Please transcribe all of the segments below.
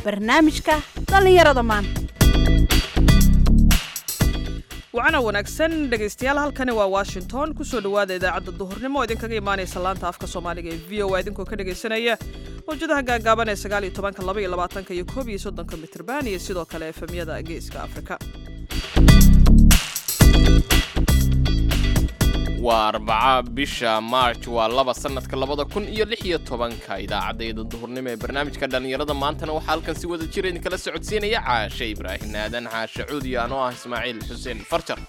barnaamijka dhallinyarada maanta wacana wanaagsan dhegaystayaal halkani waa washington kusoo dhowaada idaacadda duhurnimo oo idinkaga imaanaysa laanta afka soomaaliga ee v o a idinkoo ka dhegaysanaya mawjadaha gaagaaban ee sagaal iyo tobanka laba iyo labaatanka iyo koob iyo soddonka mitrban iyo sidoo kale efemyada geeska afrika waa arbaca bisha maarj waa laba sanadka labada kun iyo lix iyo tobanka idaacadayda duhurnimo ee barnaamijka dhallinyarada maantana waxaa halkan si wada jira idinkala socodsiinaya caashe ibraahim aadan caashe cuudi anoo ah ismaaciil xuseen farjar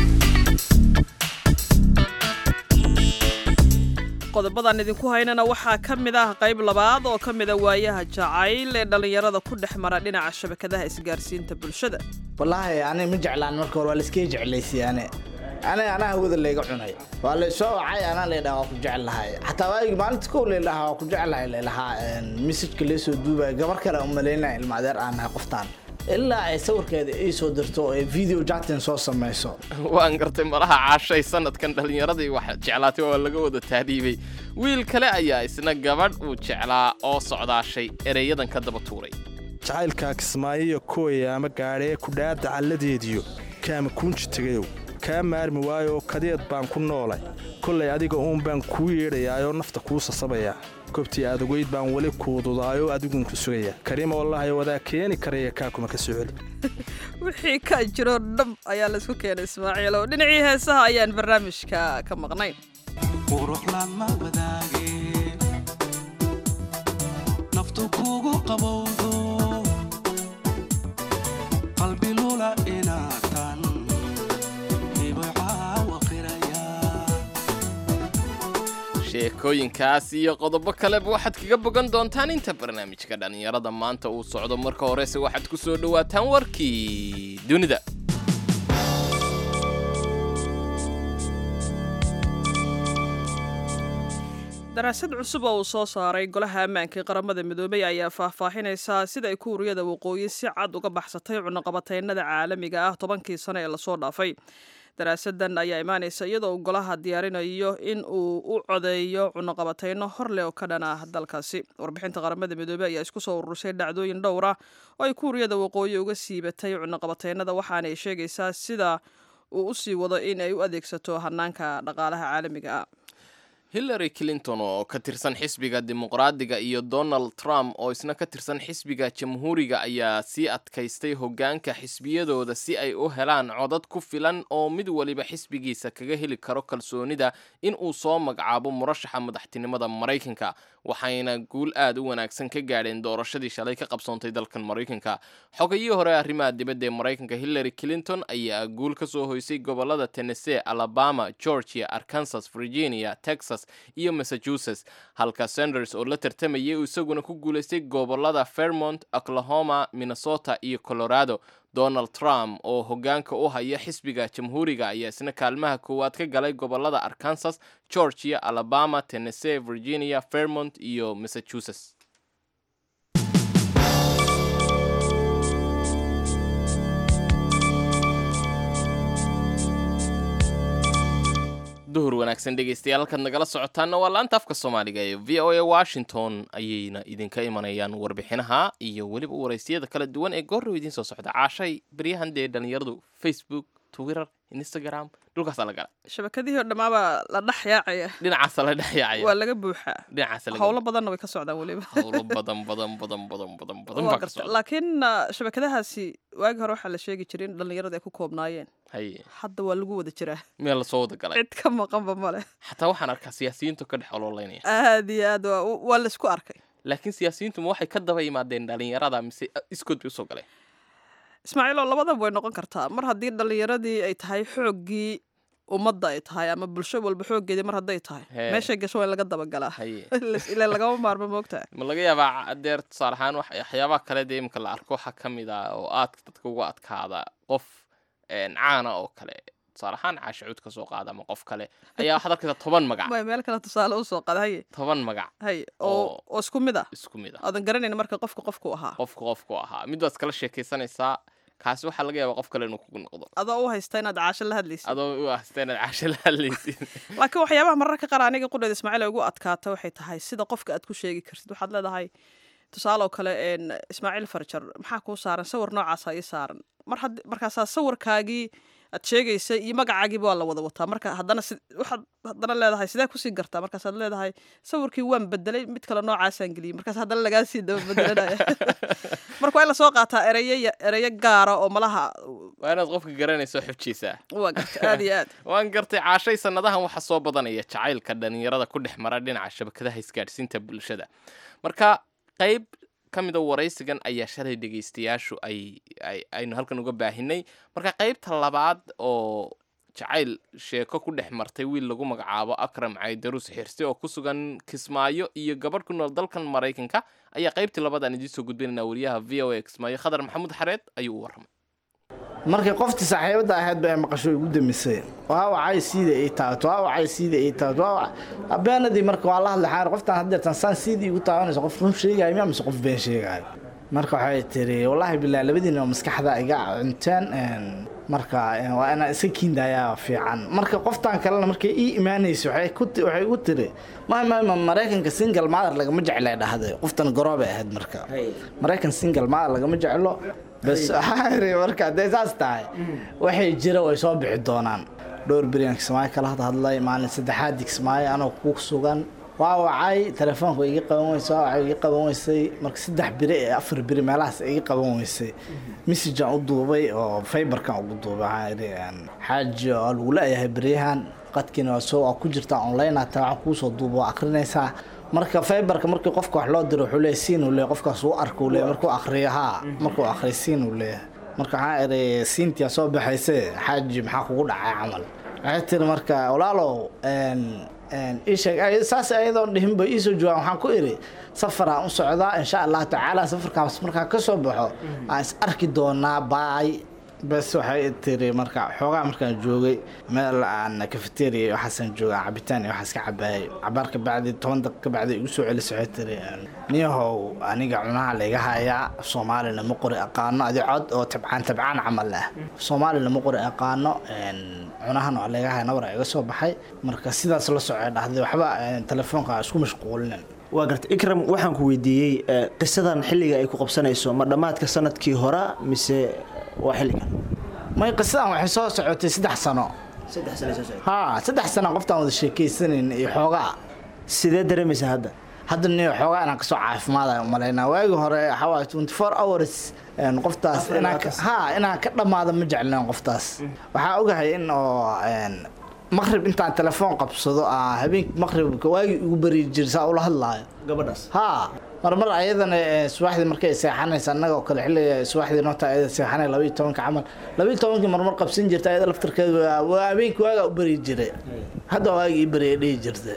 qodobadan idinku haynana waxaa ka mid ah qayb labaad oo ka mida waayaha jacayl ee dhallinyarada ku dhex mara dhinaca shabakadaha isgaarsiinta bulshada wallaahi ani ma jeclaan marka hore waa laiskaga jeclaysay ane ani anaa hawada layga cunay waa laysoo wacay anaa laydhaha waa ku jeclahay xataa waagi maalinta kow laydhaha waa ku jeclahay laylahaa mesajka laysoo duubaya gabar kale umalaynaya ilma adeer aan nahay qoftaan ilaa ay sawirkeeda ii soo dirto oo ay video jatin soo samayso waan gartay malaha caashay sanadkan dhallinyaradii wax jeclaatay waa laga wada taadhiibay wiil kale ayaa isna gabadh uu jeclaa oo socdaashay ereyadan ka daba tuuray jacaylkaa kismaayiyo kooya ama gaadhee kudhaada calladeediyo kaama kuunji tegayow kaa maarmi waayoo kadeed baan ku noolay kollay adiga uun baan kuu yeedhayaayoo nafta kuu sasabayaa kobtii aadagoyd baan weli kuududaayoo adiguun ku sugaya kariima wallahi wadaa keeni karaya kaa kuma ka soo celi wixii ka jiro dhab ayaa laysku keenay ismaaciil oo dhinacii heesaha ayaan barnaamijka ka maqnayn quruxlama wadaage naftu kugu qabowdo qalbilula inaatan sheekooyinkaas iyo qodobo kaleba waxaad kaga bogan doontaan inta barnaamijka dhallinyarada maanta uu socdo marka horese waxaad ku soo dhowaataan warkii dunida daraasad cusub oo uu soo saaray golaha ammaanka ee qaramada midoobay ayaa faahfaahinaysaa sida ay kuuriyada waqooyi si cad uga baxsatay cunaqabateynada caalamiga ah tobankii sano ee lasoo dhaafay daraasadan ayaa imaanaysa iyadoo uu golaha diyaarinayo in uu u codeeyo cunaqabateyno hor leh oo ka dhan ah dalkaasi warbixinta qaramada midoobey ayaa isku soo urursay dhacdooyin dhowr ah oo ay kuuriyada waqooyi uga siibatay cunaqabateynada waxaanay sheegaysaa sida uu u sii wado in ay u adeegsato hanaanka dhaqaalaha caalamiga ah hillary clinton oo ka tirsan xisbiga dimuqraadiga iyo donald trump oo isna ka tirsan xisbiga jamhuuriga ayaa sii adkaystay hoggaanka xisbiyadooda si ay u helaan codad ku filan oo mid waliba xisbigiisa kaga heli karo kalsoonida in uu soo magacaabo murashaxa madaxtinimada maraykanka waxayna guul aad u wanaagsan ka gaadheen doorashadii shalay ka qabsoontay dalkan maraykanka xogayihii hore arrimaha dibadda ee maraykanka hillary clinton ayaa guul ka soo hoysay gobolada tennessee alabama georgia arkansas virginia texas iyo massachusetts halka sanders oo la tartamayay uu isaguna ku guulaystay gobolada fairmont oklahoma minnesota iyo colorado donald trump oo hoggaanka u haya xisbiga jamhuuriga ayaa isna kaalmaha koowaad ka galay gobolada arkansas georgia alabama tennessee virginia fairmont iyo massachusetts duhur wanaagsan dhegaystayaal halkaad nagala socotaanna waa laanta afka soomaaliga ee v o a washington ayayna idinka imanayaan warbixinaha iyo weliba waraysiyada kala duwan ee goorrow idiin soo socda caashay baryahan dee dhallinyaradu facebook twitter instagram dhulkaasaa la gala shabakadihii oo dhammaaba la dhex yaacaya dhinacaasa la dhex yaacaya waa laga buuxaa dhinacaasa laga howlo badanna way ka socdaan weliba howlo badan badan badan badan badan badan Waa baa ka garta. socda laakiin ah, shabakadahaasi waagi hore waxaa la sheegi jiray in dhallinyarada ay ku koobnaayeen haye hadda waa lagu wada jiraa meel lasoo wada galay cid ka maqanba male xataa waxaan arkaa siyaasiyiintu ka dhex ololeynaya aad iyo aad waa waa laysku arkay laakiin siyaasiyiintu ma waxay ka daba yimaadeen dhalinyarada mise iskood bay usoo galeen ismaaciil oo labadaba way noqon kartaa mar haddii dhallinyaradii ay tahay xooggii ummadda ay tahay ama bulsho walba xooggeedii mar hadday tahay Hee. meeshay gasho waa in laga dabagalaa haye ilaa lagama maarmo moogtaa ma laga yaabaa adeer tusaale ahaan wax- waxyaabaha kale dee imika la arko waxaa ka mid ah oo aadka dadka ugu adkaada qof een, caana oo kale tusaale ahaan caashacuud ka soo qaada ama qof kale ayaa waxaad arkaysaa toban magac way meel kale tusaale u soo qada haye toban magac haye oo Oo- oo isku mid ah isku mid ah aadan garanayn marka qofka qofku ahaa qofka qofku ahaa mid baad iskala sheekaysanaysaa kaasi waxaa laga yaabaa qof kale inuu kugu noqdo adoo u haysta inaad caasho la hadlaysid adoo u ahsta inaad caasho la hadlaysid laakiin waxyaabaha mararka qaar aniga qudheed ismaaciil ay ugu adkaata waxay tahay sida qofka aad ku sheegi kartid waxaad leedahay tusaale oo kale een, ismaaciil farjar maxaa kuu saaran sawir noocaasa ii saaran mar had markaasaa sawirkaagii aad sheegaysay iyo magacaagiiba waa la wada wataa marka haddana si waxaad haddana leedahay sidee kusii gartaa markaasaad leedahay sawirkii waan bedelay mid kale noocaasaan geliyey markaas haddana lagaa sii daba bedelanaya marka waa in lasoo qaataa ereyo ya- ereyo gaara oo malaha waa inaad qofka garanayso xubjiisaa waa garta aad iyo aad waan gartay caashay sannadahan waxaa soo badanaya jacaylka dhallinyarada ku dhex mara dhinaca shabakadaha isgaadhsiinta bulshada marka qayb ka mida waraysigan ayaa shalay dhegaystayaashu ay ay aynu halkan uga baahinay marka qaybta labaad oo jacayl sheeko ku dhex martay wiil lagu magacaabo akram caydarus xirsi oo ku sugan kismaayo iyo gabadh ku nool dalkan maraykanka ayaa qaybtii labaadaan idiin soo gudbinaynaa wariyaha v o a kismaayo khadar maxamuud xareed ayuu u warramay markii qoftii saaxiibada ahayd ba ay maqasho igu damisay waa wacay siida ii taabato waa wacay siida ii taabato waa wacay habeenadii marka waa la hadlay xaar qoftaan haddeertan saan siida iigu taabanayso qof run sheegaayo miyaa mise qof been sheegaayo marka waxay tiri wallaahi bilaa labadiina maskaxda iga cunteen een, marka een, waa inaan iska kiindaayaa fiican marka qoftaan kalena markay ii imaanayso waxay ku ti- waxay igu tiri ma ma ma maraykanka single mother lagama jeclay dhahday qoftan garoobay ahayd marka maraykan single mother lagama jeclo bas waxaa iri marka hadday saas tahay waxay jira way soo bixi doonaan dhowr beriyan kismaayo kala had hadlay maalin saddexaad kismaayo anoo ku sugan waa wacay telefoonka iga qaban weysay waa wacay iga qaban weysay marka saddex beri ee afar beri meelahaas iga qaban weysay messagean u duubay oo faybarkan ugu duubay waxaa idhi een, xaaji oo lagu leeyahay beryahan qadkiina waa soo waa ku jirtaa online hataa waxaan kuusoo duuba waa akrinaysaa marka faybarka markii qofka wax loo diro wuxuu leeyahay siin uu leeyahay qofkaas uu arka uu leeyahay markuu akhriyo haa markuu akhriyo siin uu leeyahay marka waxaa idhi siintiyaa soo baxayse xaaji maxaa kugu dhacay camal waxay tiri marka walaalow een, een, ii sheeg ay- saas ayadoon dhihinba iisoo joogaan waxaan ku idhi safaraan u socdaa insha allahu tacaala safarkaas markaa ka soo baxo aan is arki doonaa baay bes waxay tiri marka xoogaa markaan joogay meel aan cafeteria iyo waxaasaan jooga cabitaan iyo waxaas ka cabaayay cabaar ka bacdi toban daqiiq ka bacdi igu soo celis waxay tiri niyahow aniga cunaha layga hayaa soomaalina ma qori aqaano adi cod oo tabcaan tabcaan camal ah soomaalina ma qori aqaano een, cunahana waa layga haya nabara iga soo baxay marka sidaas la socay dhahday waxba een, telefoonka ha isku mashquulinin waa garta ikram waxaan ku weydiiyey eh, qisadan xilliga ay ku qabsanayso ma dhammaadka sanadkii hora mise waa xilligan may qisadan waxay soo socotay saddex sano saddex sane soo socda haa saddex sano qoftaan wada sheekaysanayn iyo xoogaa sidee dareemaysaa hadda hadda ni xoogaa inaan kasoo caafimaadayo umalaynaa waagii hore waxaa waaye 24 hours een, qoftaas Afar iyo inaan ka- labaatan haa inaan ka dhammaado ma jecleen qoftaas waxaa ogahay in oo een, maqrib intaan telefoon qabsado aa habeenkii maqribka waagii igu bari jira saa ula hadlaayo gabadhaas haa marmar ayadana ee, subaxdii markay seexanaysa annagoo kale xilliga subaxdii noota ayada seexanay labaiyo tobanka camal labaiyo tobankii marmar qabsan jirta ayada laftarkeeda waa- waa habeenkii waagaa u bari jiray hadda waagii ii bari dhihi jirtay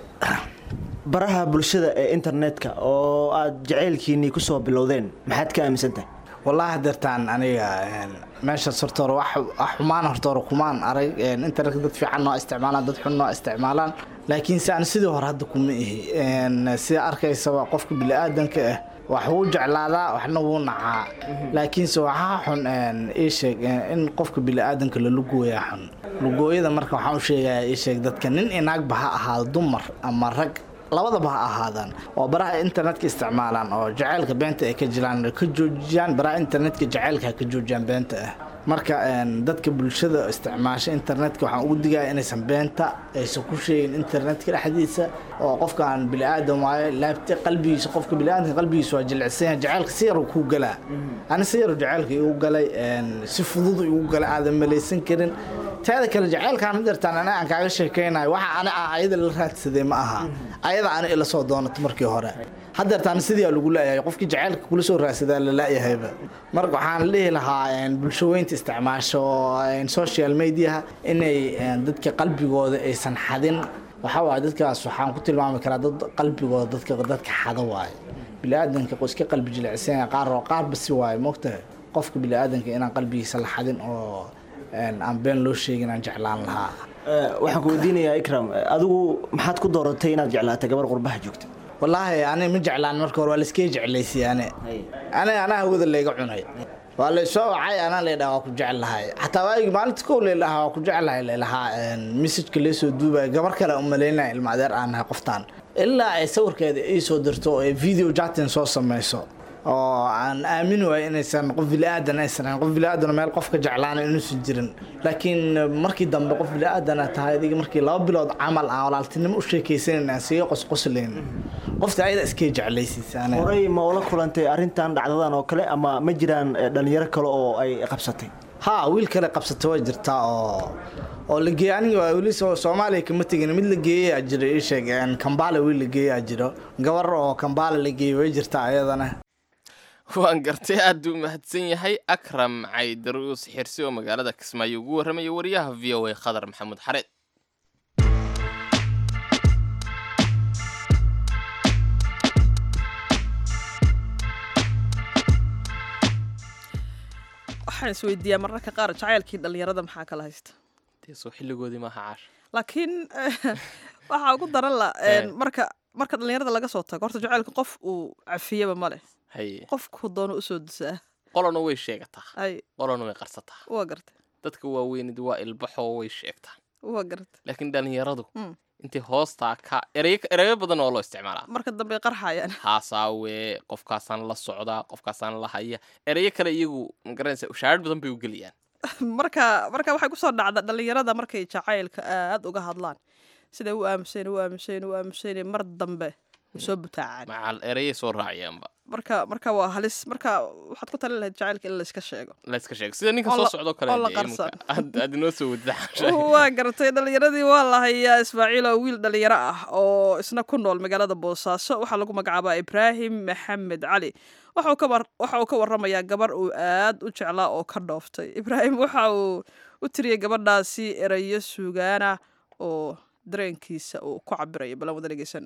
baraha bulshada ee internetka oo aad jacaylkiinii kusoo bilowdeen maxaad ka aaminsan tahay wallaahi hadeertaan aniga een, meeshaas horta hore wax wax xumaan horta hore kumaan arag een, internetka dad fiican noo isticmaalaan dad xun noo isticmaalaan laakiin se aan sidii hore hadda kuma ihi een, sida arkaysaba qofka bini'aadanka ah wax wuu jeclaadaa waxna wuu nacaa laakiinse waxaa xun een, ii sheeg een, in qofka bini'aadanka la lugooyaa xun lugooyada marka waxaan u sheegayaa ii sheeg dadka nin inaagba ha ahaado dumar ama rag labadaba ha ahaadaan oo baraha internetka isticmaalaan oo jacaylka beenta ay ka jiraan ka joojiyaan baraha internetka jacaylka ha ka joojiyaan beenta ah marka een, dadka bulshada isticmaasha internetka waxaan ugu digaya inaysan beenta aysan ku sheegin internetka dhexdiisa oo qofkaan bini'aadam waayo laabta qalbigiisa qofka bini'aadamka qalbigiisa waa jilicsan yahay jacaylka si yaru kuu galaa ani si yaru jacaylka igu galay een, si fudud igu galay aadan malaysan karin teeda kale jacaylkaan hadeertaan aniga aan kaaga sheekaynayo waxa ani aan ayada la raadsaday ma aha ayada ani ila soo doonato markii hore hadeertaan sidii aa lagu leeyahay qofkii jacaylka kula soo raadsadaa la laayahayba marka waxaan dhihi lahaa een, bulshaweynta isticmaasho een, social mediaha inay een, dadka qalbigooda aysan xadin waxaa waaye dadkaas waxaan ku tilmaami karaa dad qalbigooda dadka dadka xada waaye biniaadanka iska qalbi jilicsan yahay qaar oo qaar basi waaye moogtahay qofka biniaadanka inaan qalbigiisa la xadin oo een, aan been loo sheegin aan jeclaan lahaa Eh, waxaan ku weydiinayaa ikram eh, adigu maxaad ku dooratay inaad jeclaatay gabar qurbaha joogta wallaahi ani ma jeclaan marka hore waa laiskay jeclaysay ani ani anaa hawada layga cunay waa laysoo wacay anaa laydhaha waa ku jeclahay xataa waagii maalinta kow laylahaa waa ku jeclahay laylahaa messajka laysoo duubaya gabar kale u malaynaya ilma adeer aan nahay qoftaan ilaa ay sawirkeeda ii soo dirto oo ay video jatin soo samayso oo aan aamin waayo inaysan qof bili-aadan aysan ahayn qof bili-aadan meel qofka jeclaana inuusan jirin laakiin markii dambe qof bili-aadana tahay adiga markii laba bilood camal aan walaaltinimo u sheekaysanan aan siga qosqoslayn qofta ayada iskay jeclaysiisaan horey ma ula kulantay arrintan dhacdadan oo kale ama ma jiraan eh, dhalinyaro kale oo ay qabsatay ha wiil kale qabsata waa jirtaa oo oo la geeyey aniga waa weli soo soomaaliya kama tegin mid la geeyayaa jiro ii sheeg een, kambaale wiil la geeyaa jiro gabar oo kambaale la geeyey way jirtaa ayadana waan gartay aad u mahadsan yahay akram caydaruus xirsi oo magaalada kismaayo ugu warramaya wariyaha v o a khadar maxamuud xareed waxaan isweydiiyaa mararka qaar jacaylkii dhallinyarada maxaa kala haysta dee soo xilligoodii maaha caasha laakiin waxaa ugu daran la Eh. marka marka dhallinyarada laga soo tago horta jacaylka qof uu cafiyaba ma leh haye qofku doono usoo dusaa qolona way sheegataa ay qolona way qarsataa waa gartay dadka waaweynid waa ilbaxoo way sheegtaa waa gartay laakiin dhallinyaradu Mm. intay hoostaa ka ereyo ereyo badan oo loo isticmaalaa marka dambe ay qarxayaan haasaawe qofkaasaan la socdaa qofkaasaan la haya ereyo kale iyagu magaranaysa ushaarad badan bay u geliyaan marka marka waxay kusoo dhacda dhallinyarada markay jacaylka aad uga hadlaan siday u aamuseen u aamuseen u aamuseen mar dambe way soo butaacaan macal ereyay soo raaciyaanba marka marka waa halis marka waxaad ku talin lahayd jacaylka in la iska sheego layska sheego sida ninka Oo soo la- socdo kale oo la dee iminka qarsan. aad aad inoo soo wadda waa gartay dhallinyaradii waa la hayaa ismaaciil oo wiil dhallinyaro ah oo isna ku nool magaalada boosaaso waxaa lagu magacaabaa ibraahim maxamed cali waxa uu ka war- waxa uu ka waramayaa gabar uu aad u jeclaa oo ka dhooftay ibraahim waxa uu u tiriyey gabadhaasi erayo suugaana oo dareenkiisa uu ku cabirayo balan wada dhegeysan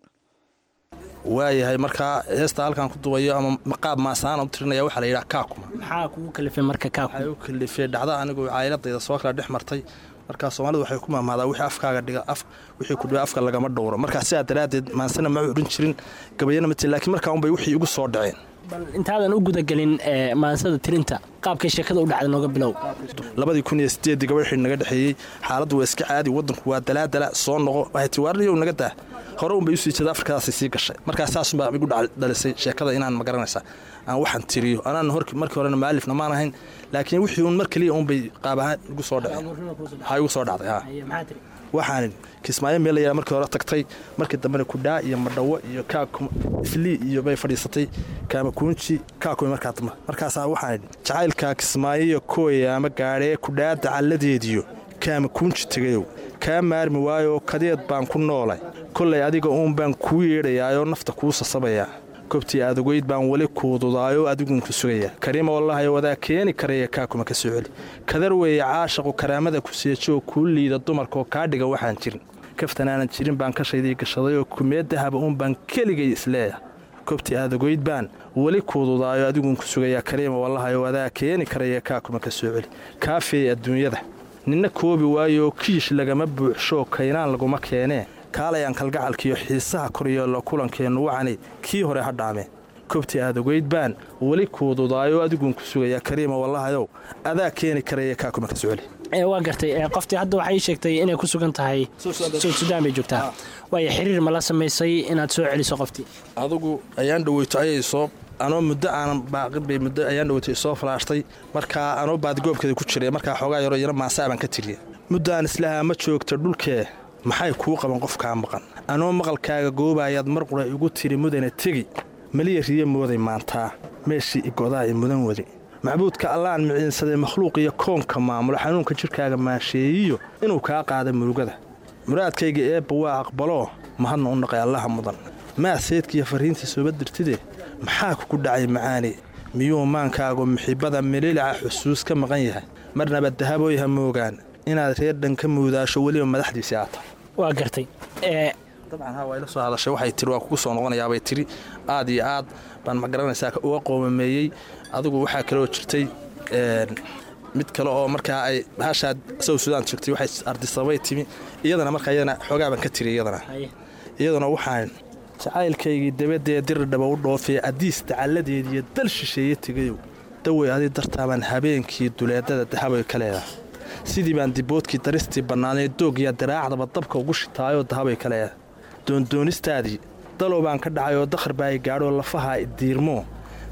waayahay markaa heesta halkan ku dubayo ama qaab maasaana u tirinaya waxaa la yidhaha kaakuma maxaa kugu kalifay marka kaa waxay u kalifay dhacda anigu caayiladayda soo kala dhex martay markaa soomaalidu waxay ku mahmaadaa wixii afkaaga dhiga af wixii ku dhiba afka lagama dhowro markaa sidaa daraaddeed maansana ma odhan jirin gabayana ma tirin laakiin markaa unbay wixii igu soo dhaceen bal intaadan u gudagelin ee, maansada tirinta qaabkay sheekada u dhacda nooga bilow labadii kun iyo sideedii gabadh xidhi naga dhexeeyey xaaladdu waa iska caadi waddanku waa dalaadala soo noqo waxay tii waarniyow naga daa hore unbay usii jeeda afrikadaasay sii gashay markaa saasunbaa igu dhac- dhalisay sheekada inaan magaranaysaa aan waxaan tiriyo anaan hor markii horena maalifna maan ahayn laakiin wixii un mar keliya unbay qaab ahaan igu soo dhaceen waxaa igu soo dhacday haa maxaa tiri waxaan kismaayo meel la yidhaha markii hore tagtay markii dambena kudhaa iyo madhawo iyo kaakum islii iyo bay fadhiisatay kaamakuunji kaakumi markaa dambe markaasaa waxaan idhi jacaylkaa kismaayo iyo kooya ama gaadhee kudhaa dacalladeediyo kaamakuunji tegayow kaa maarmi waayo kadeed baan ku noolay kollay adiga uun baan kuu yeedhayaayoo nafta kuu sasabayaa kobtii aadagoyd baan weli kuududaayoo adigunku sugayaa kariima wallahayo wadaa keeni karaya kaakuma ka soo celi kadar weeye caashaqu karaamada ku seejo oo kuu liida dumarkaoo kaa dhiga waxaan jirin kaftan aanan jirin baan kashaydii gashaday oo kumee dahaba uun baan keligay isleeya kobtii aadagoyd baan weli kuududaayo adigunku sugayaa kariima wallahayo wadaa keeni karaya kaakuma ka soo celi kaafeey adduunyada ninna koobi waayo kiish lagama buuxshoo kaynaan laguma keenee kaalayaan kalgacalkiiyo xiisaha koryeello kulankeennu wacani kii hore ha dhaameen kobtii aadagoyd baan weli kuududaayo adiguunku sugayaa kariima wallahayow adaa keeni karaya kaakuma ka soo celi Ee, waa gartay ee, qoftii hadda waxay sheegtay inay ku sugan tahay suud sudaan bay joogtaa waayo xiriir ma la samaysay inaad soo celiso qoftii adugu ayaan dhaweyto ayay soo anoo muddo aanan baaqin bay muddo ayaan dhaweyto isoo falaashtay markaa anoo baadigoobkeeda ku jiray markaa xoogaa yaroo yaro maasaa baan ka tiriya muddo aan islahaa ma joogta dhulkee maxay kuu qaban qofkaa maqan anoo maqalkaaga goobayaad mar qura igu tiri mudana tegi maliya riyo mooday maantaa meeshii igodaa i mudan wadi macbuudka allaan miciinsaday makhluuq iyo koonka maamulo xanuunka jidhkaaga maasheeyiyo inuu kaa qaada murugada muraadkayga eebba waa aqbaloo mahadna u naqay allaha mudan maa seedkiiyo farriintii sooba dirtide maxaa kugu dhacay macaani miyuu maankaagu muxibbada mililica xusuus ka maqan yahay marnaba dahabooy ha moogaan inaad reer dhan ka muudaasho weliba madaxdiisii aata waa gartay ee, dabcan ha waa ila soo hadashay waxay tiri waa kugu soo noqonayaabay tiri aad iyo aad baan ma garanaysaa uga qoomameeyey adigu waxaa kaloo jirtay een, mid kale oo markaa ay hashaad sow sudaan joogtay waxay ardisabay timi iyadana markaa iyadana xoogaa baan ka tiri iyadana haye. iyaduna waxaan jacaylkaygii dabadee diridhaba u dhoofee addiis dacalladeediiyo dal shisheeye tegayow dawey adi dartaabaan habeenkii duleedada dahabay ka leedahay sidii baan diboodkii daristii bannaanay doogyaa daraacdaba dabka ugu shitaayoo dahabay ka leedahay doondoonistaadii dalow baan ka dhacay oo dakhar baa i gaadhoo lafahaa i diirmoo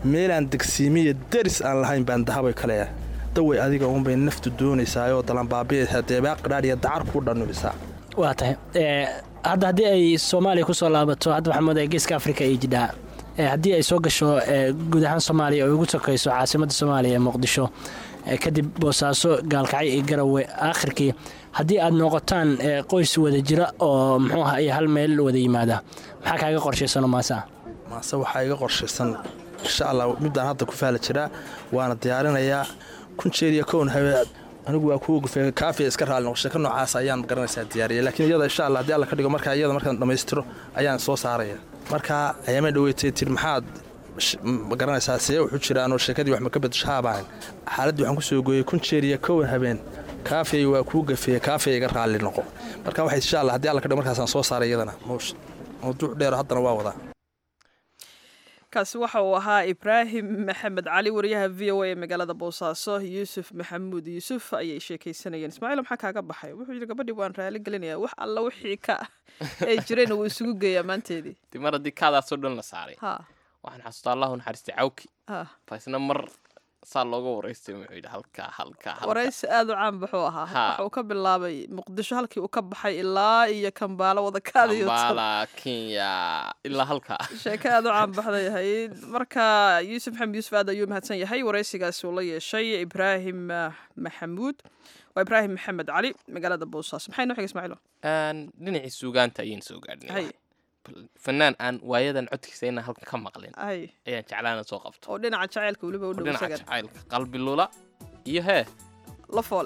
meelaan degsiimiya deris aan lahayn baan dahabay ka leeyahay daway adiga uunbay naftu doonaysaayoo dalanbaabiaysaa deebaa qadhaadh iyo dacar kuu dhanubisaa waa tahay ee, hadda haddii ay soomaaliya kusoo laabato hadda waxaa moodaya geeska afrika ay jidhaa ee, haddii ay soo gasho ee, guud ahaan soomaaliya oo ugu sokayso caasimadda soomaaliya ee muqdisho ee, kadib boosaaso gaalkacyo iyo garowe aakhirkii haddii aad noqotaan ee, qoys wada jira oo muxuu aha iyo hal meel wada yimaada maxaa kaaga qorshaysanoo maasa maase waxaa iga qorshaysan insha allah midaan hadda ku faala jiraa waana diyaarinayaa kun jeer iyo kown habe anigu waa kuwa gufeega kaafiya iska raali noqo sheeko noocaas ayaan garanaysaa diyaariya laakiin iyada insha allah haddii alla ka dhigo markaa iyada markaan dhammaystiro ayaan soo saaraya marka ayaama dhaweytay tir maxaad sh- ma garanaysaa see wuxu jiraanoo sheekadii wax ma ka bedshaabahan xaaladdii waxaan kusoo gooyey kun jeer iyo kown habeen kaafiyay waa kuu gafeeye kaafiya iga raalli noqo marka waxay insha allah haddii alla ka dhigo markaasaan soo saaray iyadana mawsh- mawduuc dheero haddana waa wadaa kaasi waxa uu ahaa ibraahim maxamed cali wariyaha v o a ee magaalada boosaaso yuusuf maxamuud yuusuf ayay sheekaysanayeen ismaaciil maxaa kaaga baxay wuxuu yidhi gabadhii waan raali gelinayaa wax alla wixii ka ay jireen wuu isugu geeyaa maanteedii dib mar haddii kaadaasoo dhan la saaray ha waxaan xasuustaa allahu naxariistay cawki ha faisna mar saa looga waraystay wuxuu yidhi halkaa halkaa halkaa waraysi aad u caan baxuu ahaa Ha. waxa uu ka bilaabay muqdisho halkii uu ka baxay ilaa iyo kambaalo wadakaadayo ambaala kenya ilaa halkaa sheeko aad u caan baxday ahayd marka yuusuf maxamed yuusuf aad ayuu mahadsan yahay waraysigaasi uu la yeeshay ibraahim ah, maxamuud waa ibraahim maxamed cali magaalada boosaaso maxay noo xigay ismaaciilo Een, dhinacii suugaanta ayaynu soo gaadhnay hay Bal- fanaan aan waayadan codkiisa inaan halkan ka maqlin hay ayaan jeclaana soo qabto oo dhinaca jacaylka weliba u oo dhow dhinaca isagan jacaylka qalbi lula iyo hee la foole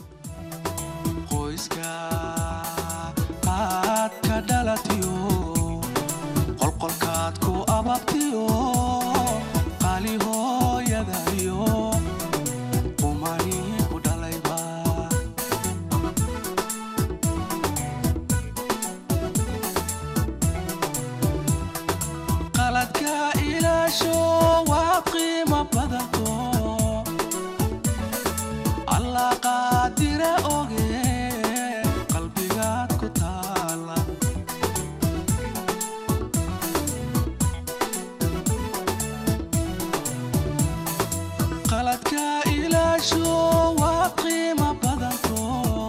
qoyska aad ka dhalatiyo qolqolkaad ku ababtiyo qali hooyadayo qumani ku dhalayba qaladka ilaasho waa qiimo badanto allah qaadire oge qalbigaad ku taala qaladka ilaasho waa qiimo badanto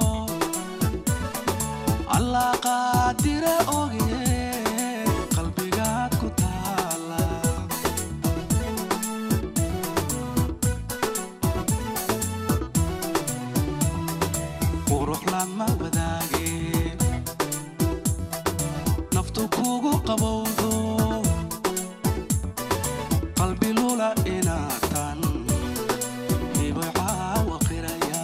allah qaadire oge qalbigaad ku taala qurux lama wadaage naftu kugu qabowdo qalbi lula inaatan hibay caawa qiraya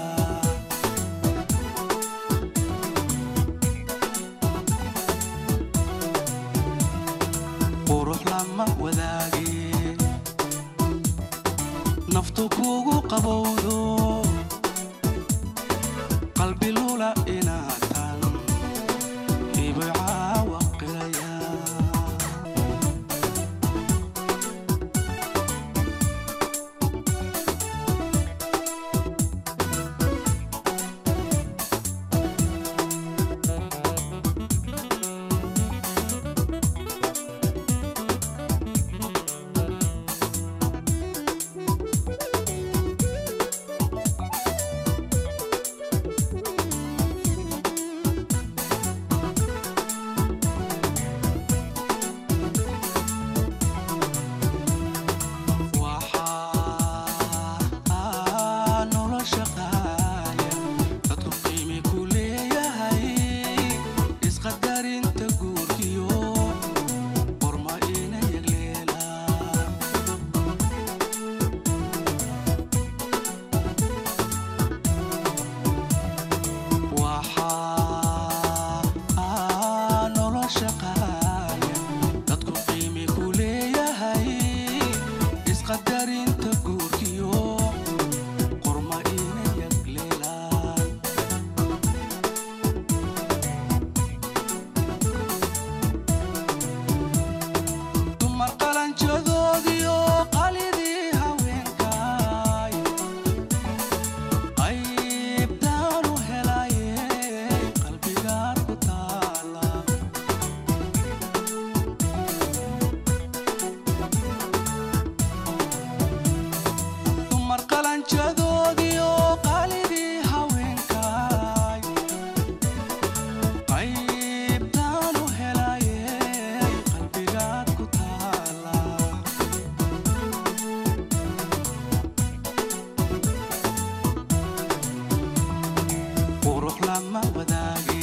wadaage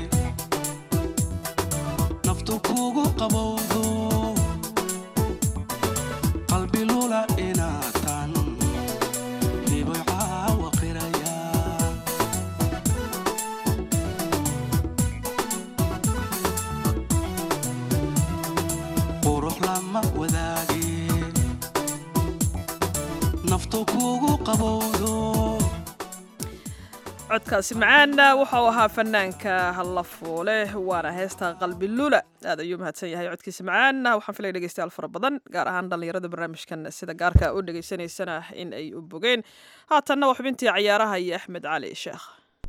naftu kugu qabowdo qalbi lula inaatan dhibicaawa qiraya qurux lama wadaage naftu kugu qabowdo codkaasi macaana wuxuu ahaa fanaanka hallafuule waana heesta qalbi lula aad ayuu mahadsan yahay codkiisa macaana waxaan filaya dhegeystayaal fara badan gaar ahaan dhallinyarada barnaamijkan sida gaarka u dhegeysanaysana in ay u bogeen haatanna waa xubintii cayaaraha iyo axmed cali sheekh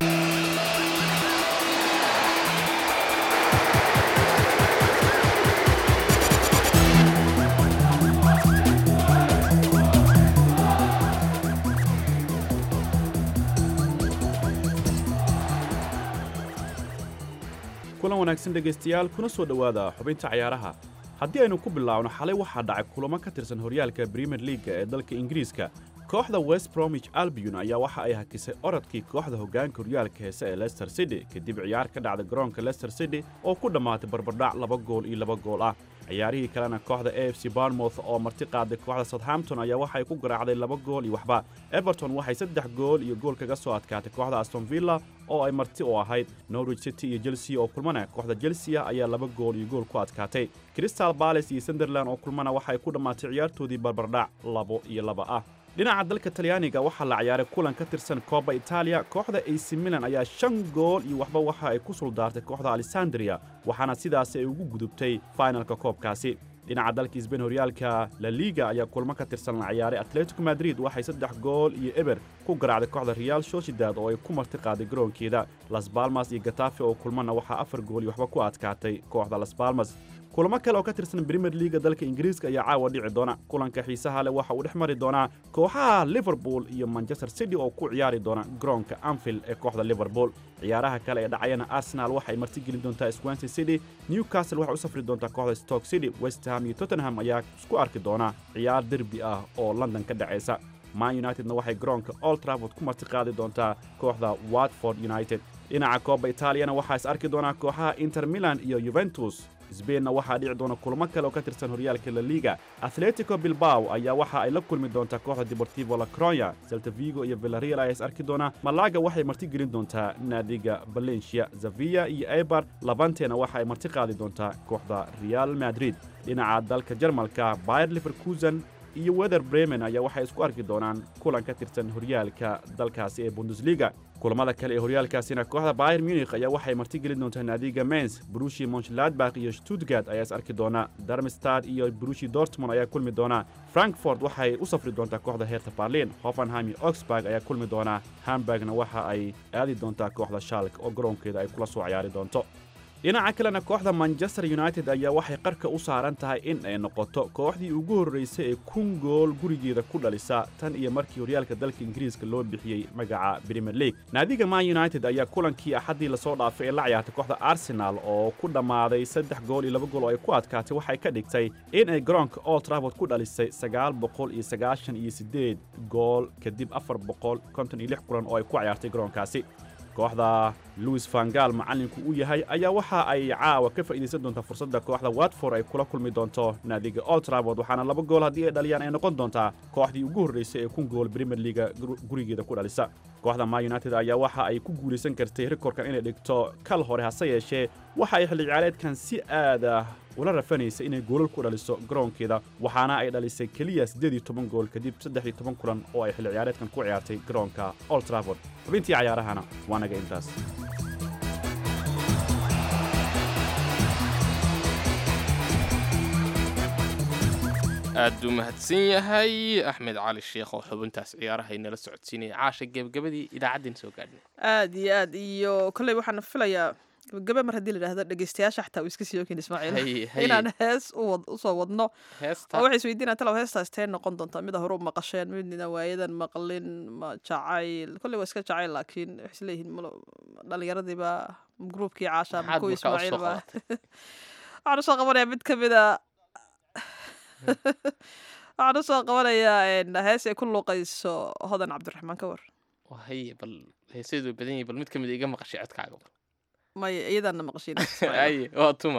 kulan wanaagsan dhegaystayaal kuna soo dhowaada xubinta cayaaraha haddii aynu ku bilaabno xalay waxaa dhacay kulamo ka tirsan horyaalka brimier leaga ee dalka ingiriiska kooxda west bromwich albion ayaa waxa ay hakisay orodkii kooxda hoggaanka horyaalka heese ee leicester city kadib ciyaar ka dhacda garoonka leicester city oo ku dhammaatay barbardhac laba gool iyo laba gool ah ciyaarihii kalena kooxda a f c barnmouth oo marti qaaday kooxda southampton ayaa waxay ku garaacday laba gool iyo waxba everton waxay saddex gool iyo gool kaga soo adkaatay kooxda aston villa oo ay marti u ahayd norwich city iyo chelsea oo kulmana kooxda chelsea ayaa laba gool iyo gool ku adkaatay crystal palace iyo sunderland oo kulmana waxay ku dhammaatay ciyaartoodii barbardhac labo iyo laba ah dhinaca dalka talyaaniga waxaa la ciyaaray kulan ka tirsan kooba itaaliya kooxda ac milan ayaa shan gool iyo waxba waxa ay ku suldaartay kooxda alessandria waxaana sidaasi ay ugu gudubtay finalka koobkaasi dhinaca dalka sbain horyaalka la liga ayaa kulmo ka tirsan la ciyaaray atletico madrid waxay saddex gool iyo eber ku garaacday kooxda real sociedad oo ay ku marti qaaday garoonkeeda las balmas iyo gatafe oo kulmana waxaa afar gool iyo waxba ku adkaatay kooxda las balmas kulamo kale oo ka tirsan brimier liga dalka ingiriiska ayaa caawa dhici doona kulanka xiisaha leh waxa uu dhex mari doonaa kooxaha liverpool iyo manchester city oo ku ciyaari doona garoonka anfield ee kooxda liverpool ciyaaraha kale ee dhacayana arsenal waxay martigelin doontaa swansea city newcastle waxay u safri doontaa kooxda stoke city west ham iyo tottenham ayaa isku arki doona ciyaar derbi ah oo london ka dhacaysa man unitedna waxay garoonka old trafford ku marti qaadi doontaa kooxda watford united dhinaca kooba itaaliyana waxaa is arki doonaa kooxaha inter milan iyo yuventus sbainna waxaa dhici doona kulamo kale oo ka tirsan horyaalka la liga atletico bilbao ayaa waxa ay la kulmi doontaa kooxda deportivo la cronya celta vigo iyo villareal ayaa is arki doona malaga waxay marti gelin doontaa naadiga valencia zavia iyo eibar labantena waxa ay marti qaadi doontaa kooxda real madrid dhinaca dalka jarmalka bayer leverkusen iyo wether bremen ayaa waxay isku arki doonaan kulan ka tirsan horyaalka dalkaasi ee bundesliga kulamada kale ee horyaalkaasina kooxda bayer munich ayaa waxay martigelin doontaa naadiga mens brushi monchladbach iyo stuttgart ayaa is arki doona darmstad iyo brushi dortmund ayaa kulmi doona frankfort waxay u safri doontaa kooxda herta berlin hoffenheim iyo oxburg ayaa kulmi doona hamburgna waxa ay aadi doontaa kooxda shalk oo garoonkeeda ay kula soo ciyaari doonto dhinaca kalena kooxda manchester united ayaa waxay qarka u saaran tahay in ay noqoto kooxdii ugu horraysay ee kun gool gurigeeda ku dhalisa tan iyo markii horyaalka dalka ingiriiska loo bixiyey magaca premier league naadiga man united ayaa kulankii axaddii lasoo dhaafay ee la ciyaartay kooxda arsenal oo ku dhammaaday saddex gool iyo laba gool oo ay ku adkaatay waxay ka dhigtay in ay garoonka old trafford ku dhalisay sagaal boqol iyo sagaashan iyo siddeed gool kadib afar boqol konton iyo lix kulan oo ay ku ciyaartay garoonkaasi kooxda louis vangal macallinku uu yahay ayaa waxa ay caawa ka faa'iidaysan doontaa fursadda kooxda watford ay kula kulmi doonto naadiga old trafford waxaana laba gool haddii ay dhaliyaan ay noqon doontaa kooxdii ugu horraysay ee kun gool premier leaga gurigeeda ku dhalisa kooxda man united ayaa waxa ay ku guulaysan kartay rikorkan inay dhigto kal hore hase yeeshee waxa ay xilli ciyaareedkan si aad ah ula rafanaysa inay goolal ku dhaliso garoonkeeda waxaana ay dhalisay keliya siddeed iyo toban gool kadib saddex iyo toban kulan oo ay xilli ciyaareedkan ku ciyaartay garoonka old trafford xubintii cayaarahana waa naga intaas aad buu mahadsan yahay axmed cali sheekh oo xubintaas ciyaaraha inala socodsiinaya caasha gebagabadii idaacaddeen soo gaadhnay aad iyo aad iyo kolley waxaan filayaa gabagabe mar haddii la yidhahdo dhegeystayaasha xataa uu iska sii ogin ismaaciil Hay- hay. inaan hees u wad- usoo wadno heesta oo waxay isweydiinaa talow heestaas tee noqon doontaa mida hore u maqasheen midna waayadan maqlin ma jacayl kolley waa iska jacayl laakiin waxay isleeyihiin malo- dhallinyaradiiba gruubkii caasha ama Maxaad kuwii markaa usoo ismaaciil ba qabatay? waxaan usoo qabanayaa mid ka mida waxaan usoo qabanayaa een, hees ay ku luuqayso hodan cabdiraxmaan ka war haye bal heeseedu way badan yahay bal mid ka mid a iga maqashay codkaaga bal maya iyadaana maqashiin ay waa tuma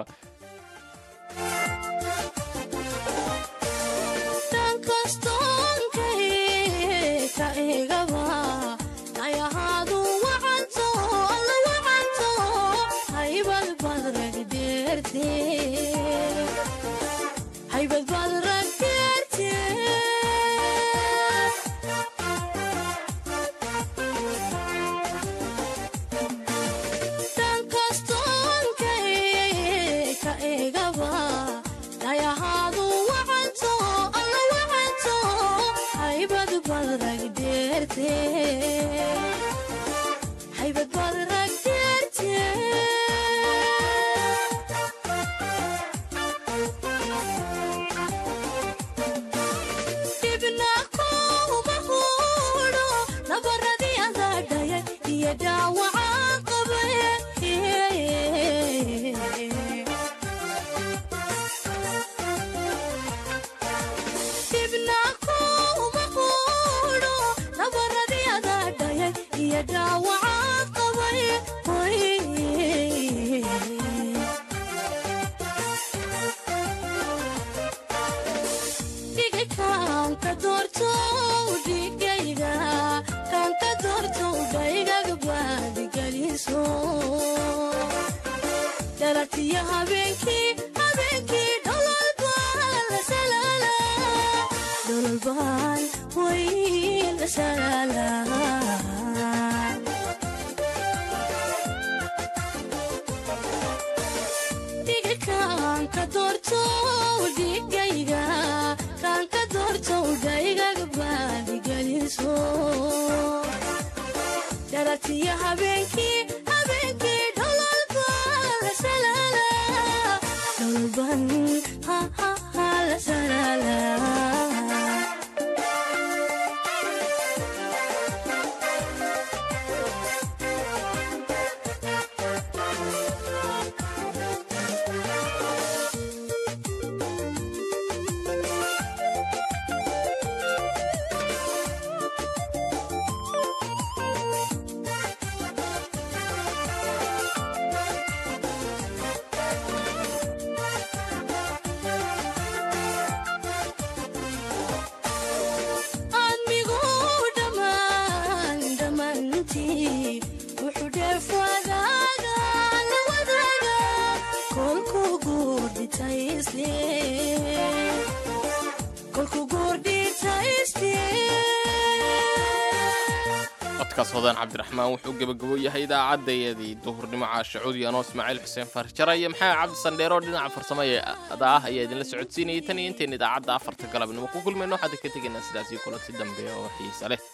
codkaas hodaan cabdiraxmaan wuxuu gebagabo yahay idaacadayadii duhurnimo caasha cudi anoo ismaaciil xuseen farjara iyo maxamed cabdi sandheero dhinaca farsamada ah ayaa idinla socodsiinayay tan iyo intayn idaacadda afarta galabnimo ku kulmayno waxaad ka tegaynaa sidaasii kulanti dambe oo xiisa leh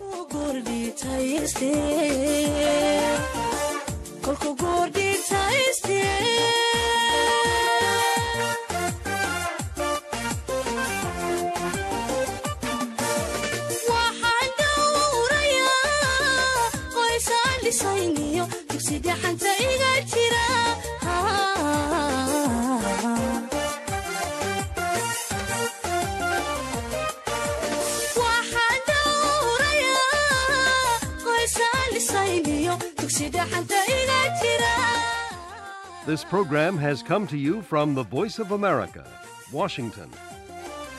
This program has come to you from the Voice of America, Washington.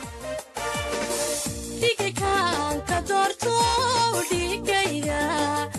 dhigikaan ka doorto dhigayga